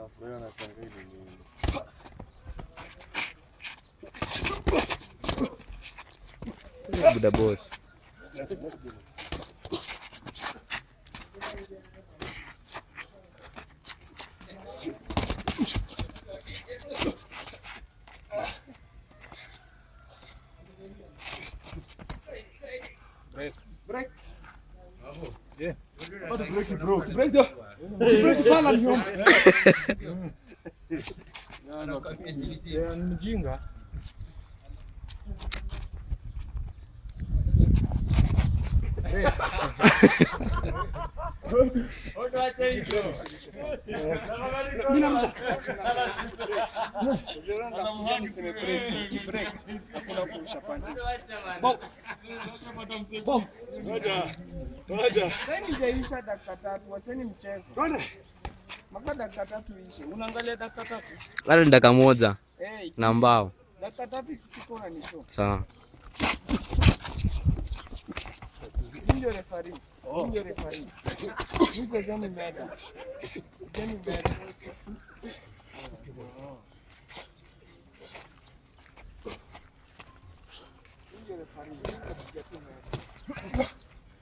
wanafurahi wanashangaa ni nini. Buda boss. Mjinga. Hakuna kurusha punches. Training haijaisha dakika tatu, wacheni mchezo. Mpaka dakika tatu ishe. Unaangalia dakika tatu? Hata ni dakika moja Eh, na mbao. dakika tatu ikifika unanishow. Sawa. Mimi ndio referee. Mimi ndio referee. Mimi chezeni meda. Chezeni meda. Mimi ndio referee. Mimi napiga tu meda.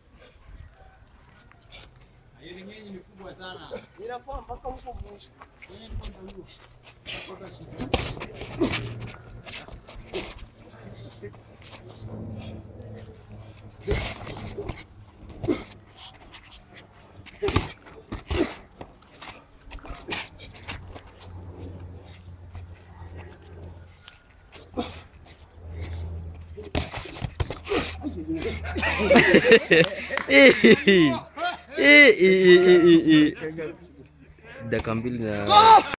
Inafaa mpaka huko mwisho. Dakika mbili na